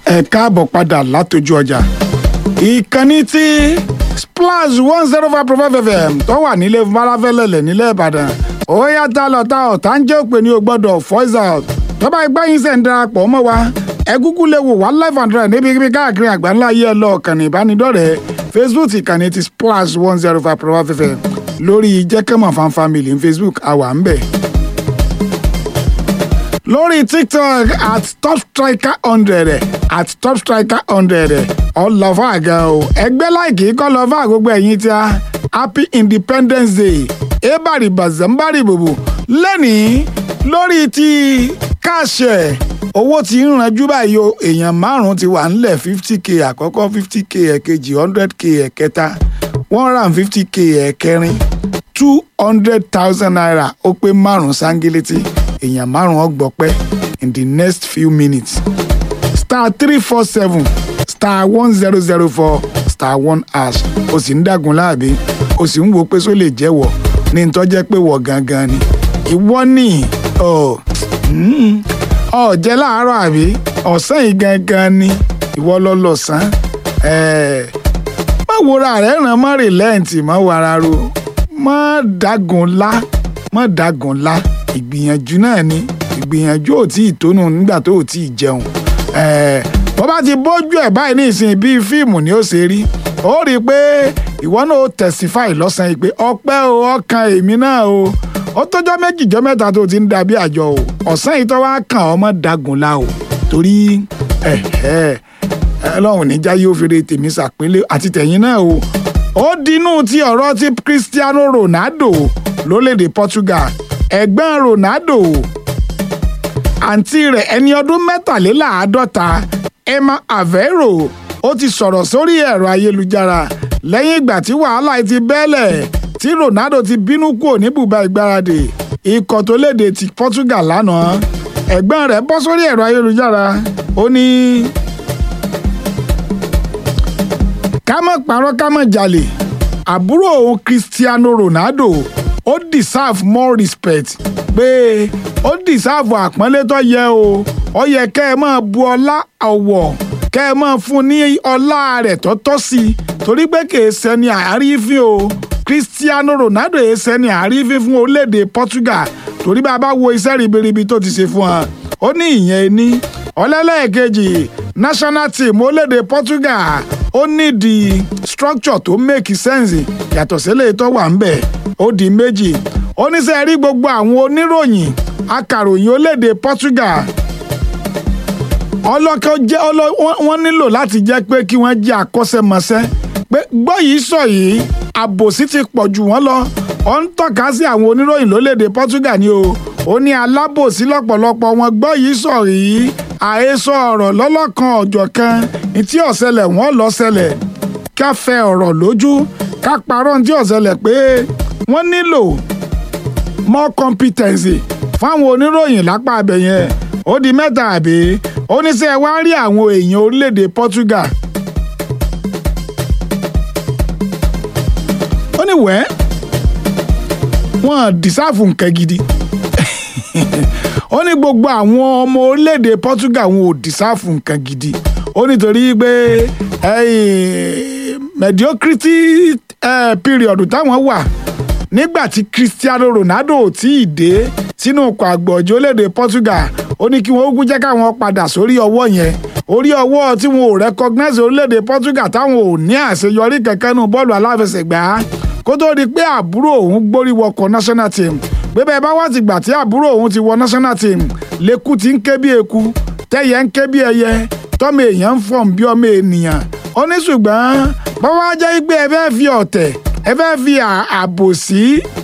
ẹ káàbọ̀ padà látọjú ọjà ìkànnì tí splash one zero five point five fm tó wà nílé falafẹ́lẹ́lẹ̀ nílẹ̀ ìbàdàn ó yá tá lọ tá ọ̀tá ń jẹ́ òpè ní o gbọ́dọ̀ voice out tọ́ba ìgbà yín sẹ̀ ń darapọ̀ mọ́ wa ẹ kúkú lè wò wá live and direct níbi káàkiri àgbáńlá ayé ẹ lọ ọ̀kànnì ìbánidọ́rẹ̀ẹ́ facebook ìkànnì ti splash one zero five point five fm lórí jẹ́kẹ́mọ̀ fan family ní facebook àwa ń bẹ̀ lórí tiktok at top striker hundred at top striker hundred ọlọ́fà àga o ẹgbẹ́ láìkì kọ́ lọ́fà gbogbo ẹ̀yìn tí a happy independence day ebari bazambari bobo lẹ́nìí lórí ti káṣẹ̀ owó tí ń ranjú báyìí o èèyàn márùn-ún ti wà nílẹ̀ fifty k àkọ́kọ́ fifty k ẹ̀kejì hundred k ẹ̀kẹta one hundred and fifty k ẹ̀kẹrin two hundred thousand naira ó pé márùn-ún sángílétì èèyàn márùn-ún ọgbọ̀pẹ́ in the next few minutes star three four seven star one zero zero four star one hash o sì ń dàgún láàbí o sì ń wo pé só lè jẹ́wọ́ ní n tó jẹ́ pé wọ̀ gangan ni ìwọ ní ọ ọ jẹ́ láàárọ̀ àbí ọ̀sán yìí gangan ni ìwọ lọ lọ̀sán má wòra rẹ̀ ràn má rìlẹ́ǹtì má wàrà ro má dàgún lá má dàgún lá ìgbìyànjú náà ni ìgbìyànjú ò tí ì tónú nígbà tó ò tí ì jẹun bó bá ti bójú ẹ̀ báyìí ní ìsìn bíi fíìmù ni ó ṣe rí ó rí i pé ìwọ náà ó testify lọ́sàn-án yìí pé ọpẹ́ o ọkàn èmi náà o ó tọ́jọ́ méjìjọ́ mẹ́ta tó ti ń dàbí àjọ o ọ̀sán yìí tó wá kàn ọmọ dagun la o torí ọlọ́run níjà yóò fi re tèmi ṣàpínlẹ̀ àti tẹ̀yìn náà o ó dinú ti ọ̀rọ̀ ti Cristiano Ronaldo lórílẹ̀‐èdè Portugal ẹ̀gbọ́n Ronaldo àǹtí rẹ̀ ẹni ọdún mẹ́tàléláàádọ́ta Emma Aveiro ó ti sọ̀rọ̀ sórí ẹ̀rọ ayélujára lẹ́yìn ìgbà tí wàhálà ti bẹ́lẹ̀ tí Ronaldo ti bínú kúrò ní bùbá ìgbáradì ikọ̀ tó léde ti Portugal lánàá ẹ̀gbọ́n rẹ̀ bọ́ sórí ẹ̀rọ ayélujára ó ní ká má parọ́ ká má jalè àbúrò òun Cristiano Ronaldo ó deserve more respect pé ó deserve àpọ́nlé tó yẹ o ó yẹ kẹ́ ẹ máa bu ọlá ọ̀wọ̀ kẹ́ ẹ máa fún ní ọlá rẹ̀ tó tọ́ sí i torí pé kìí ṣẹni àrífín o Cristiano Ronaldo yìí ṣẹni àrífín fún orílẹ̀-èdè Portugal torí bá a bá wo iṣẹ́ ribiribi tó ti ṣe fún wa ó ní ìyẹn ní ọlẹ́lẹ́ẹ̀kejì national team orílẹ̀-èdè Portugal ó nídìí structure tó make sense yàtọ̀ sílẹ̀ tó wà ń bẹ̀ ó di méjì oníṣẹ́ rí gbogbo àwọn oníròyìn akàròyìn orílẹ̀-èdè Portugal ọlọ́kọ̀ jẹ́ wọ́n nílò láti jẹ́ pé kí wọ́n jẹ́ akọ́ṣẹ́mọṣẹ́ pé gbọ́ yìí sọ yìí àbòsí ti pọ̀ jù wọ́n lọ ó ń tọ́ka sí àwọn oníròyìn lórílẹ̀‐èdè Portugal ni o ó ní alábòsí lọ́pọ̀lọpọ̀ wọn gbọ́ yìí sọ yìí àhesọ ọ̀rọ̀ lọ́lọ́kan ọ̀jọ̀ kan tí ọ̀sẹ̀lẹ̀ wọ́n lọ ṣẹlẹ̀ ká fẹ́ ọ̀rọ̀ lójú ká parọ́ tí ọ̀sẹ̀lẹ̀ pé wọ́n nílò more competency fáwọn oníròyìn lápá abẹ yẹn ó di mẹ́ta àbí oníṣẹ́ wa rí àwọn èèyàn orílẹ̀-èdè Portugal. ó ní wẹ́ wọ́n dìsáàfù nǹkan gidi ó ní gbogbo àwọn ọmọ orílẹ̀-èdè Portugal wọn ò dìsáàfù nǹkan gidi ó nítorí pé mediocrity period táwọn wà nígbà tí Cristiano Ronaldo ò tí ì dé sínú ọkọ̀ àgbọ̀jọ́ orílẹ̀-èdè Portugal ó ní kí wọ́n ó jẹ́ káwọn padà sórí ọwọ́ yẹn orí ọwọ́ tí wọn ò recognize orílẹ̀-èdè Portugal táwọn ò ní àṣeyọrí kankan nù bọ́ọ̀lù aláfẹsẹ̀gbá kó tó di pé àbúrò òun gbórí wọkọ̀ national team pé bẹ́ẹ̀ bá wá ti gbà tí àbúrò òun ti wọ national team lẹ́kù ti ń ké bí eku tẹ́yẹ ń ké bí ẹyẹ tọ́mọ èèyàn ń fọ̀n bí ọmọ ènìyàn ó ní ṣùgbọ́n bọ́wọ́ á jẹ́ pé ẹ fẹ́ fi ọ̀tẹ̀ ẹ fẹ́ fi àbòsí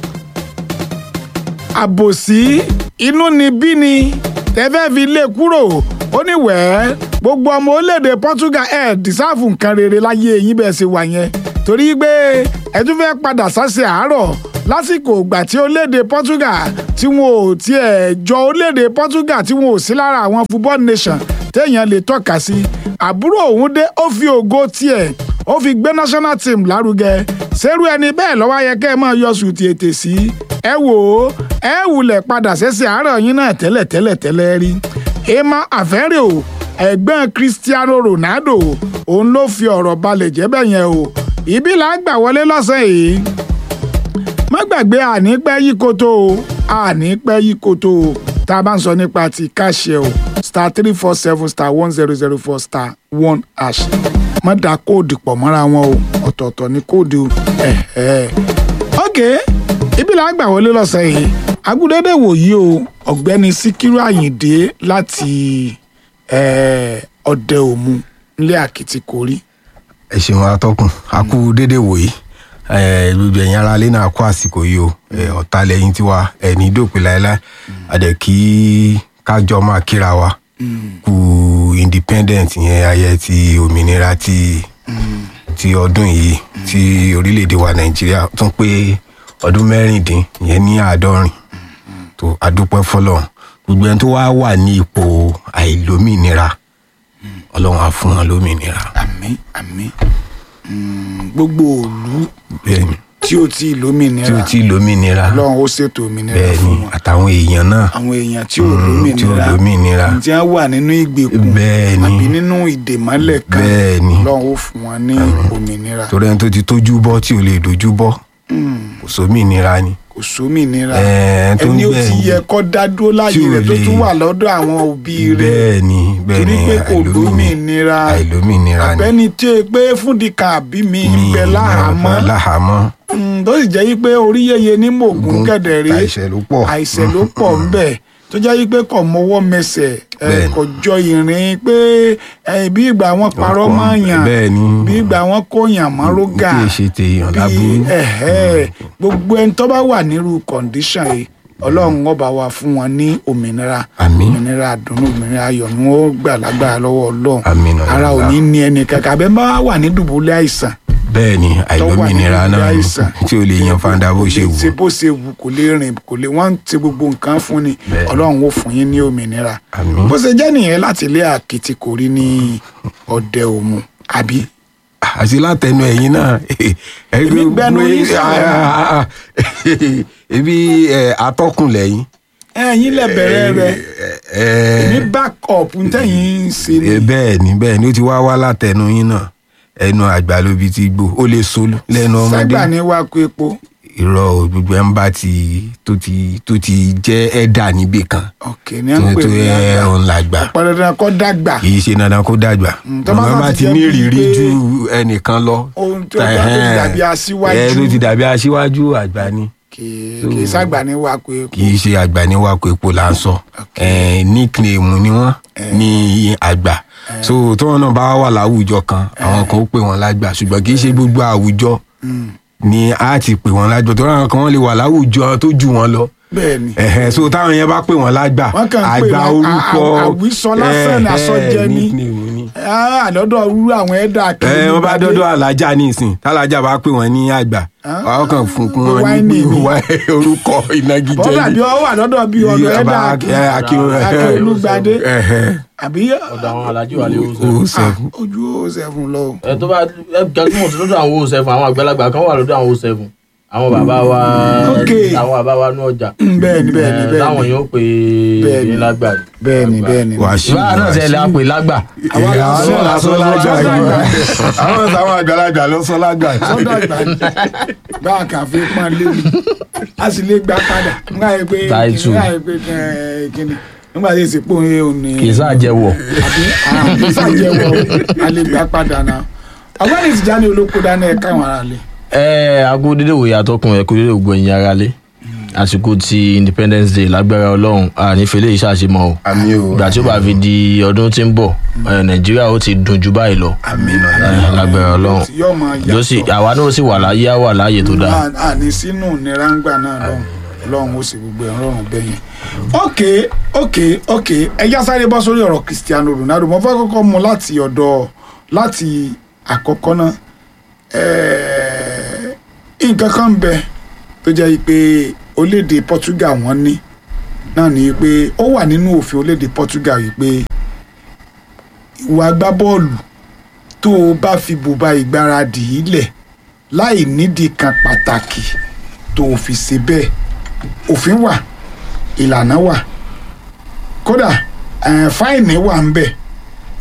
àbòsí inú ni bí ni tẹ́fẹ́ fi lé kúrò ó ní wẹ́ẹ́ gbogbo ọmọ orílẹ̀-èdè Portugal ẹ̀ dìsáàfù nǹkan rere láyé yín bẹ́ẹ̀ ṣe wà yẹn torí pé ẹ tún fẹ́ padà sáṣẹ àárọ̀ lásìkò ìgbà tí orílẹ̀-èdè Portugal tí wọn ò tiẹ̀ jọ orílẹ̀-èdè Portugal tí wọn ò sí lára àwọn football nation téèyàn lè tọ́ka sí àbúrò òun dé ó fi ògo tiẹ̀ ó fi gbé national team lárugẹ ṣerú ẹni bẹ́ẹ̀ lọ́wọ́ yẹ kẹ́ ẹ máa yọ sùtì ètè sí ẹ wò ó ẹ wulẹ̀ padà ṣẹ̀ṣẹ̀ àárọ̀ yín náà tẹ́lẹ̀ tẹ́lẹ̀ tẹ́lẹ̀ rí emma afẹ́rẹ́ o ẹ̀gbọ́n Cristiano Ronaldo òun ló fi ọ̀rọ̀ balẹ̀ jẹ́ bẹ́ẹ̀ yẹn o ibi là ń gbà wọlé lọ́sẹ̀ yìí má gbàgbé àní pẹ́ yí koto o àní pẹ́ yí koto o tá a bá ń sọ nípa ti káṣẹ o star three four seven star one zero zero four star one hash má da kóòdù pọ̀ mọ́ra wọn o ọ̀tọ̀ọ̀tọ̀ ní kóòdù ẹ̀ ẹ̀ ok ibi là ń gbà wọlé lọ́sẹ̀ yìí agudede wòyí o ọ̀gbẹ́ni Síkírù Àyìndé láti ọdẹ òmu nílé àkìtìkórí ẹ ṣeun atọ́kùn a kú dédé wòye gbogbo ẹ̀yin ara lé náà kó àsìkò yìí o ọ̀tá lẹ́yìn tiwa ẹ̀ní dòpin láéláé àdẹ̀ kí kájọ máa kíra wa kú independent yẹn ayẹ ti òmìnira ti ti ọdún yìí ti orílẹ̀-èdè wa nàìjíríà tún pé ọdún mẹ́rìndín yẹn ní àádọ́rin tó adúpẹ́ fọlọ́run gbogbo ẹni tó wá wà ní ipò àìlómìnira ọlọ́run á fún wọn lómìnira. àmín àmín gbogbo òlu bẹ́ẹ̀ni tí ó ti lómìnira tí ó ti lómìnira ọlọ́run ó ṣètò òmìnira bẹ́ẹ̀ni fún wọn àtàwọn èèyàn náà àwọn èèyàn tí ò Mm, tí ò lómìnira lómìnira. tí wọ́n wà nínú ìgbèkùn Bẹ́ẹ̀ni. àbí nínú ìdèmọ́lẹ̀ kan Bẹ́ẹ̀ni. ọlọ́run ó fún wọn ní òmìnira torí ẹni tó ti tójú bọ́ tí ò lè dojú bọ́ kò sómìnira ni kò sómìnira Ẹ̀ẹ́, tó ń ẹni ó bẹ́ẹ̀ ti ni. yẹ kó dá dúró láàyè Tí ò rẹ̀ tó lè- tún wà lọ́dọ̀ àwọn òbí rẹ̀ bẹ́ẹ̀ni bẹ́ẹ̀ni torí pé kò lómìnira àìlómìnira ni abẹ́ni tí ó pé fúndìkan àbí mi ń bẹ láhàámọ́ láhàámọ́ Mm, tó sì jẹ́ yí pé orí yẹyẹ ní mògùn kẹ̀dẹ̀rẹ́ àìṣẹ́ ló pọ̀ àìsàn ló pọ̀ ń bẹ̀ tó jẹ́ yí pé kò mọwọ́ mẹsẹ̀ ẹ, Bẹ́ẹ̀ni. kò jọ ìrìn pé ẹ, bí ìgbà wọn parọ́ Ọ̀pọ̀- mọ́ yàn bẹ́ẹ̀ni. bí ìgbà wọn kó yàn mọ́ rógà kí èsì tèèyàn bí láburú ẹ̀hẹ́, gbogbo ẹni tó bá wà nírú kọ̀ǹdíṣàn yìí ọlọ́run ọba wa fún wọn ní òmìnira Àmín. òmìnira àdùnnú òmìnira ayọ̀ ni wọ́n gbà lágbára lọ́wọ́ ọlọ́run Àmín, ara ò Allah. ní ní ẹnì kankan abẹ́ bá wà ní dùbúlẹ̀ àìsàn bẹ́ẹ̀ni àìlómìnira nínú náà ni àìsàn. tí ò lè yan fanda bó ṣe wù ṣe bó ṣe wù kò lè rìn kò lè wọ́n ti gbogbo nǹkan fún ni Bẹ́ẹ̀ni. ọlọ́run ó fún yín ní òmìnira Àmín. bó ṣe jẹ́ nìyẹn láti ilé àkìtìkórí ní ọdẹ òmu àbí àti látẹnu ẹ̀yin náà Èmi gbẹnu yín sọ̀rọ̀. ebi ẹ, atọ́kùn lẹ́yìn ẹ̀yin lẹ bẹ̀rẹ̀ rẹ̀ ẹ, ní back up ntẹ̀yìn ń ṣe ni ẹ, bẹ́ẹ̀ ni bẹ́ẹ̀ ni ó ti wá wá látẹnu yín náà ẹnu àgbà ló bi ti gbó ó lè solú lẹ́nu ọmọdé ságbà ní wàá kó epo irọ́ o, gbogbo ẹ̀ ń bá ti tó ti tó ti jẹ́ ẹ̀dà níbì kan ọ̀kẹ́ ní à tó ń pè tó ní ẹ àgbà òun làgbà ọ̀pọ̀ dandan kọ́ dàgbà kì í ṣe dandan kó dàgbà tó bá ọmọ sá bá ti ti jẹ́ ní bíi ìrírí pé ju ẹnìkan lọ ohun tó bá tó ti dàbí aṣíwájú ẹ ló ti dàbí aṣíwájú àgbà ni kì í kì í ságbà ní wàá kó epo kì í ṣe àgbà ní wàkó epo là ń sọ Eh, nickname ni wọn ní àgbà so tí wọn náà bá wà láwùjọ kan àwọn kan ó pè wọn lágbà ṣùgbọ́n kì í ṣe gbogbo àwùjọ ni a ti pè wọn lágbà tó ráwọn kan wọn lè wà láwùjọ tó jù wọn lọ bẹ́ẹ̀ ni Ẹ̀hẹ̀, so táwọn yẹn bá pè wọn lágbà Wọ́n kàn ń pè àgbà lá- orúkọ à- à- àwísọ lásán ni, ẹ̀hẹ̀, àsọjẹ ni. nickname ni Ah, àlọ́dọ̀ rú àwọn ẹ̀dá ẹ wọn bá dọdọ alájà ní ìsìn tálájà bá pè wọn ní àgbà àwọn kan fún kún wọn Wáìnì ní ni. wá- orúkọ ìnagijẹ bọ́dà bí ọ wà lọ́dọ̀ bí ọ̀dọ̀ ẹ̀dá Akínolúgbadé àbí ọ̀dọ̀ àwọn alájí wà lé o o seven. seven ojú ó sẹ́fún lọ. ẹ tó bá ẹ gàdúmọ̀ tó lọ́dọ̀ àwọn o seven àwọn àgbàlagbà kan wà lọ́dọ̀ àwọn o seven àwọn bàbá wa Ok. àwọn bàbá wa ní ọjà bẹ́ẹ̀ni bẹ́ẹ̀ni Eh, bẹ́ẹ̀ni táwọn yóò pè Bẹ́ẹ̀ni. é lágbà bẹ́ẹ̀ni bẹ́ẹ̀ni. wàá ṣí ìbára náà ṣẹlẹ̀ àpè lágbà Àwa la àwọn sọ náà la sọ lágbà lágbà. àwọn táwọn àgbàlagbà ló sọ lágbà sọ́dọ̀ àgbà ni bá a kà fi pọ́n léwu a sì lè gbà padà nígbà yẹn pé Táìtù. nígbà yẹn pé ẹ, kíni nígbà yẹn sì pò ń òní kì í sáàjẹwọ̀ àbí àbí sàjẹwọ a lè gbà padà náà ọgbẹ́ni Tìjání olóko dáná ẹ̀ka àwọn ará lè. ẹ aago dédé wòye àtọkùn ẹ kó dédé ògbó ẹ̀yin ara lé àsìkò ti independence day lágbára ọlọ́run ànífẹ́lẹ́ yìí ṣàṣemọ́ o àmì o ìgbà tí ó bá fi di ọdún tí ń bọ̀ ẹ, nàìjíríà ó ti dùn jù báyìí lọ àmì ẹ, lágbára ọlọ́run yóò máa yóò sì yàtọ̀ àwa náà sì wà láyé á wà láàyè tó dáa À- àní sínú ìnira ń gbà náà lọ́hùn lọ́hùn ó sì gbogbo ẹ̀ rọrùn bẹ́yẹn. ok ok ok ẹja sáré bọ́ sórí ọ̀rọ̀ Cristiano Ronaldo mo fẹ́ kọ́kọ́ mu láti ọ̀dọ̀ láti àkọ́kọ́ náà ẹ̀ẹ́, nǹkan kan ń bẹ tó jẹ́ pé orílẹ̀-èdè Portugal wọ́n ní náà ni pé ó wà nínú òfin orílẹ̀-èdè Portugal yìí pé ìwà agbábọ́ọ̀lù tó o bá fi bùbá ìgbáradì yìí lẹ̀ láì nídìí kan pàtàkì tó o fi ṣe bẹ́ẹ̀ òfin wà ìlànà wà kódà eh, fáìnì wà ń bẹ̀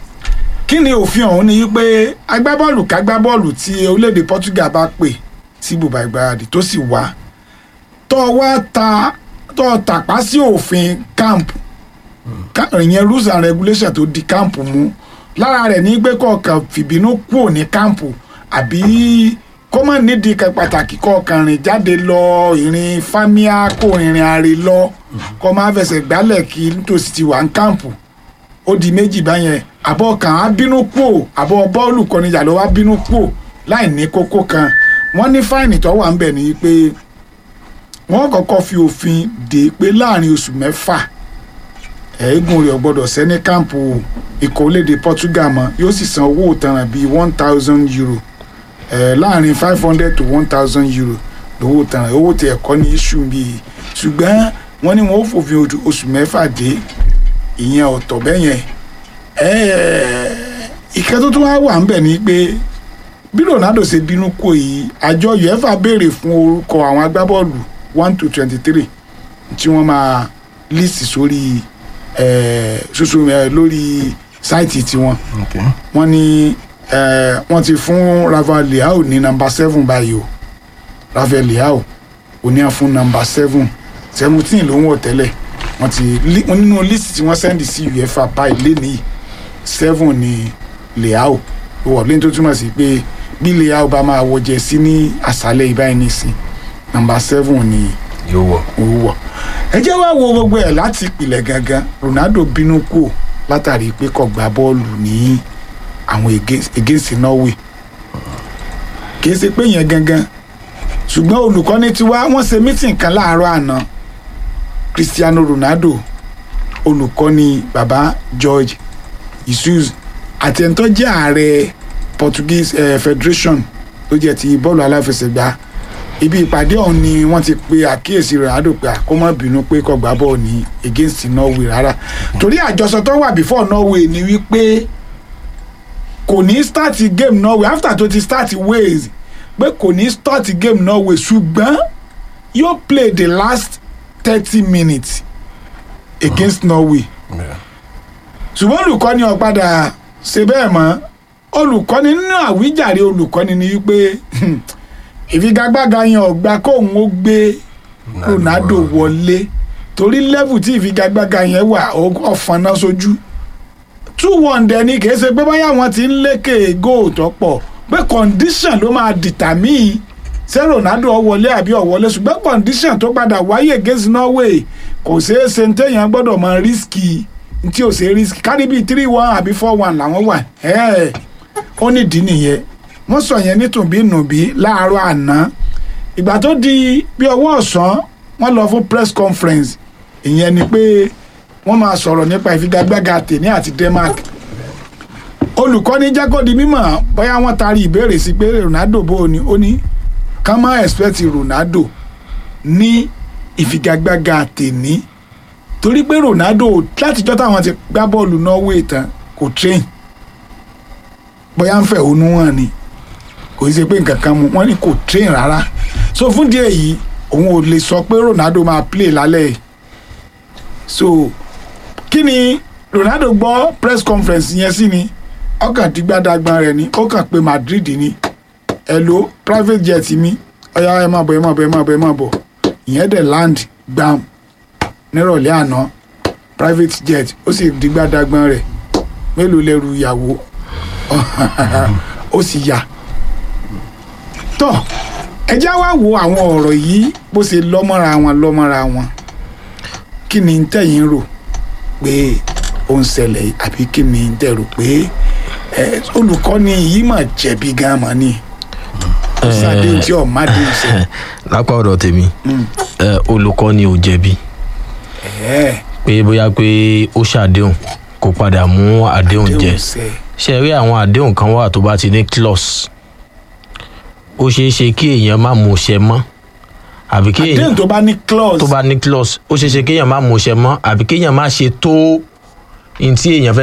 kí ni òfin ọ̀hún ni wípé agbábọ́ọ̀lù kágbábọ́ọ̀lù tí orílẹ̀-èdè Portugal bá pè sí bùbá ìgbáradì tó sì wá tó wá ta tó tàpá sí òfin camp Ká- ìyẹn rules and regulations tó di camp mú lára rẹ̀ ní pé kọ̀ọ̀kan fìbínú kúrò ní camp àbí kó má nídìí kan pàtàkì kọ̀ọ̀kan rìn jáde lọ ìrìn fámíà kó ìrìn àrè lọ kó má fẹsẹ̀ gbálẹ̀ kí nítòsí ti wà ní camp ó di méjì báyẹn àbọ̀ kan á bínú kúò àbọ̀ bọ́ọ̀lù kọ́nijà ló wá bínú kúò láì ní kókó kan wọ́n ní fáìnì tó wà ń bẹ̀ ní pé wọ́n kọ́kọ́ fi òfin dè pé láàrin oṣù mẹ́fà ẹ̀ẹ́gùn rẹ̀ ò gbọ́dọ̀ sẹ́ni káàmpù ikọ̀ orílẹ̀-èdè Portugal mọ́ yóò sì san owó ìtanràn bíi one thousand euro ẹ̀ láàrin five hundred to one thousand euro lówó ìtanràn owó tí ẹ̀kọ́ ní iṣu bíi ṣùgbọ́n wọ́n ní wọ́n ó fòfin ojú oṣù mẹ́fà dé ìyẹn ọ̀tọ̀ bẹ́yẹn ìkẹ́ tó tún wá wà ń bẹ̀ ni pé bí Ronaldo ṣe bínú kò yìí àjọ UEFA béèrè fún orúkọ àwọn agbábọ́ọ̀lù one to twenty three tí wọ́n máa list sórí eh, ṣoṣo eh, lórí sáìtì tiwọn Okay. wọ́n ní eh, wọ́n ti fún Rafael Leao ní nọ́mbà seven báyìí o Rafael Leao ò ní à fún nọ́mbà seven seventeen ló ń wọ̀ tẹ́lẹ̀ wọ́n ti li- wọ́n nínú list tí wọ́n sẹ́ndì sí UEFA báyìí lénìí seven ní Leao ó wọ̀ lẹ́yìn tó túmọ̀ sí pé bí Leao bá máa wọ jẹ́sí ní àṣálẹ́ ìbáyìí nìsín nọ́mbà seven ní yóò wọ̀. òwúwọ̀ ẹ jẹ́ wá wo gbogbo ẹ̀ láti ìpìlẹ̀ gangan Ronaldo bínú kù látàrí pé kò gbá bọ́ọ̀lù ní àwọn against- against Norway kìí ṣe pé yẹn gangan ṣùgbọ́n olùkọ́ni tiwa wọ́n ṣe mítìn kan láàárọ̀ àná Cristiano Ronaldo olùkọ́ni baba George Jesus àti ẹni tó jẹ́ ààrẹ Portuguese eh, Federation tó jẹ́ ti bọ́ọ̀lù aláfẹsẹ̀gbá ibi ìpàdé ọ̀hún ni wọ́n ti pe àkíyèsí Ronaldo pé kó má bínú pé kò gbá bọ́ọ̀ ní against Norway rárá torí àjọsọ tó wà before Norway ni wípé kò ní start game Norway after tó ti start Wales pé kò ní start game Norway ṣùgbọ́n yóò play the last thirty minutes against Norway Yeah. ṣùgbọ́n olùkọ́ni ọ̀padà ṣe bẹ́ẹ̀ mọ́ olùkọ́ni nínú àwíjàre olùkọ́ni ni wípé ìfigagbága yẹn ọ̀gbà kóun ó gbé Ronaldo wọlé torí level tí ìfigagbága yẹn wà ọ̀fọ̀nà sójú two one dẹ̀ ni kìí ṣe pé báyà wọn ti ń lékè góò tó pọ̀ pé condition ló máa determine ṣé Ronaldo ó wọlé àbí ó wọlé ṣùgbọ́n condition tó padà wáyé against Norway kò ṣeé ṣe ní téèyàn gbọ́dọ̀ mọ rísíkì tí ò ṣe rísíkì kárí bíi three one àbí four one làwọn wà ẹ́ẹ̀ ó nídìí nìyẹn wọ́n sọ yẹn nítùbínùbí láàárọ̀ àná ìgbà tó di bí ọwọ́ ọ̀sán wọ́n lọ fún press conference ìyẹn ni pé wọ́n máa sọ̀rọ̀ nípa ìfigagbága tèní àti Denmark olùkọ́ni jẹ́ kó di mímọ̀ bóyá wọ́n taari ìbéèrè sí pé Ronaldo bó o ní ó ní ká má expect Ronaldo ní ìfigagbága tèní torí pé Ronaldo látijọ́ táwọn ti gbá bọ́ọ̀lù Norway tán kò train bóyá ń fẹ̀hónú hàn ni kò í ṣe pé nǹkan kan mu wọ́n ní kò train rárá so fún díẹ̀ yìí òun ò lè sọ pé Ronaldo máa play lálẹ́ yìí so kí ni Ronaldo gbọ́ press conference yẹn sí ni ọkàn tí gbádàgbọ́n rẹ̀ ni ó kàn pé Madrid ni hello private jet mi ọ̀yá ẹ máa bọ̀ ẹ máa bọ̀ ẹ máa bọ̀ ẹ máa bọ̀ ìyẹn dẹ̀ land gbam nírọ̀lẹ́ àná private jet ó sì di gbádàgbọ́n rẹ̀ mélòó lẹ́rù ìyàwó ó sì yà tọ́ ẹ já wá wo àwọn ọ̀rọ̀ yìí bó ṣe lọ́mọ́ra wọn lọ́mọ́ra wọn kí ni ń tẹ̀yìn rò pé ó ń ṣẹlẹ̀ àbí kí ni ń tẹ̀ rò pé ẹ, olùkọ́ni yìí mà jẹ̀bi gan mọ́ ni sáde tí ọ̀ má dé ṣe lápá ọ̀dọ̀ tèmi ẹ, olùkọ́ni ò jẹ̀bi ẹ̀ pé bóyá pé ó ṣàdéhùn kó padà mú àdéhùn jẹ déhùn ṣe ṣe rí àwọn àdéhùn kan wà tó bá ti ní clause ó ṣeé ṣe kí èèyàn má mú ṣẹ mọ́ àbí kí èèyàn déhùn tó bá ní clause tó bá ní clause ó ṣeé ṣe kéèyàn má mú ṣẹ mọ́ àbí kéèyàn má ṣe tó ní tí èèyàn fẹ́